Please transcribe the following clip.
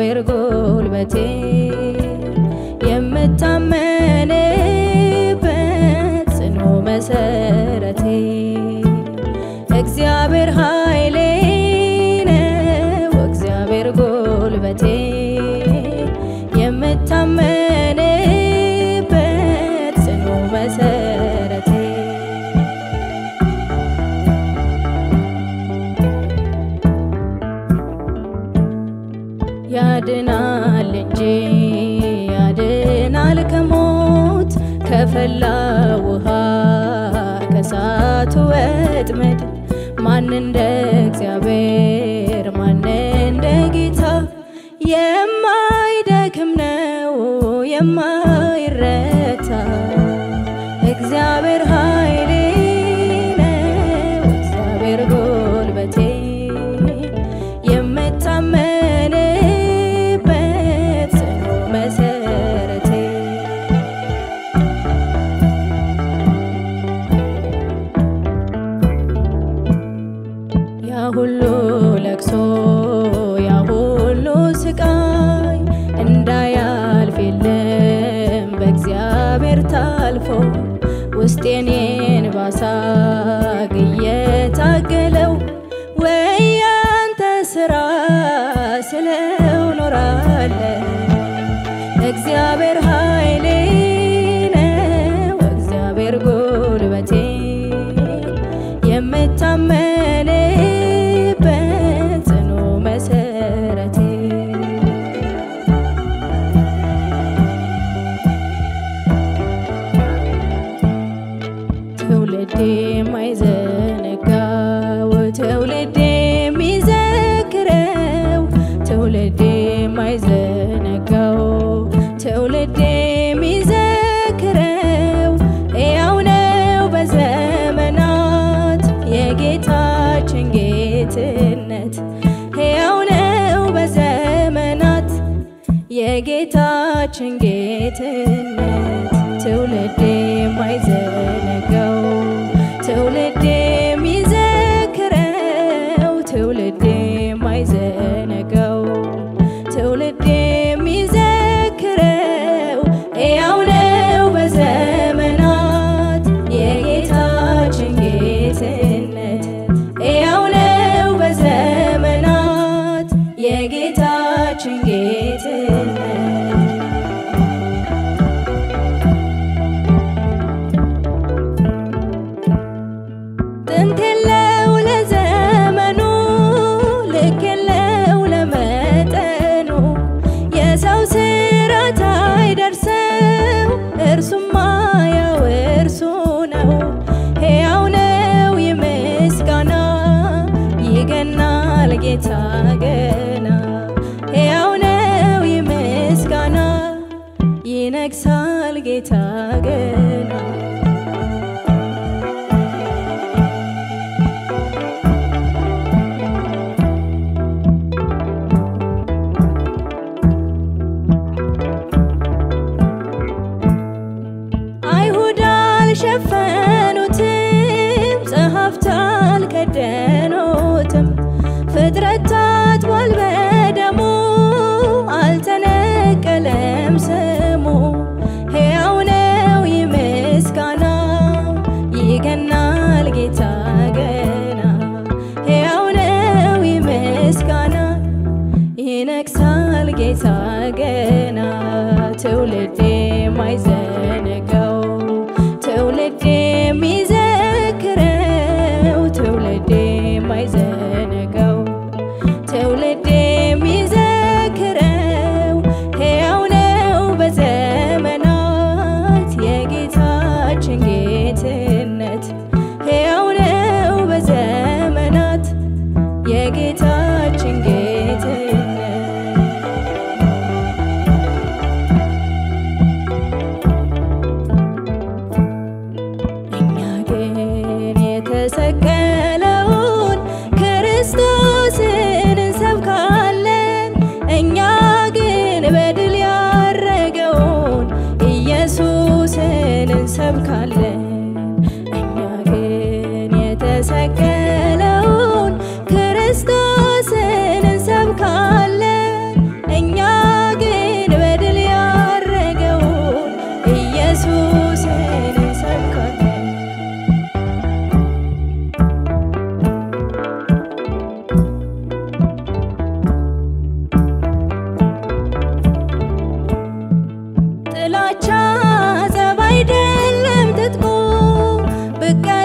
እግዚአብሔር ጉልበቴ የምታመንበት ጽኑ መሰረቴ እግዚአብሔር ኃይሌ ነው እግዚአብሔር ጉልበቴ የምታመንበት ጽኑ መሰረቴ ያድናል እንጂ ያድናል ከሞት ከፈላ ውሃ ከሳቱ ወጥመድ ማን እንደ እግዚአብሔር ማን እንደ ጌታ የማይደክም ነው የማይረታ እግዚአብሔር ኃይሌ ነው እግዚአብሔር ጉልበቴ የምታመንበት ጽኑ መሰረቴ ያ ሁሉ ለቅሶ ያ ሁሉ ስቃይ እንዳያልፍ የለም በእግዚአብሔር ታልፎ ውስጤኔን ባሳግ እየታገለው ወይ ያንተ ስራ ስለው ኖራለ እግዚአብሔር ኃይሌ ነው እግዚአብሔር ጉልበቴ የምታመንበት ጽኑ መሰረቴ ትውልድ የማይዘነጋው ትውልድ የሚዘክረው ትውልድ የማይዘነጋው ትውልድ የሚዘክረው ያው ነው በዘመናት የጌታችን ጌትነት ያው ነው በዘመናት የጌታችን ጌትነት ትውልድ የማይዘነጋው ትውልድ የሚዘክረው ትውልድ የማይዘነጋው ትውልድ የሚዘክረው ያው ነው በዘመናት የጌታችን ጌትነት ያው ነው በዘመናት የጌታችን ጌትነት ጥንት የለው ለዘመኑ ልክ የለው ለመጠኑ የሰው ስራት አይደርሰው እርሱማ ያው እርሱ ነው ሕያው ነው ይምስጋና ይገናል ጌታ ገና ሕያው ነው ይምስጋና ይነግሳል ጌታ ገና አይሁድ አልሸፈኑትም፣ ጸሐፍት አልከደኑትም። ፍጥረት ታጥቧል በደሙ አልተነቀለም ስሙ። ሕያው ነው ይምስጋና ይገናል ጌታ ገና ሕያው ነው ይምስጋና ይነግሳል ጌታ ገና ትውልድ የማይዘነጋው ትውልድ የሚዘክረው ትውልድ የማይዘነጋው ትውልድ የሚዘክረው ሕያው ነው በዘመናት የጌታችን ጌትነት ሕያው ነው በዘመናት የጌታችን ጌትነት ብቀ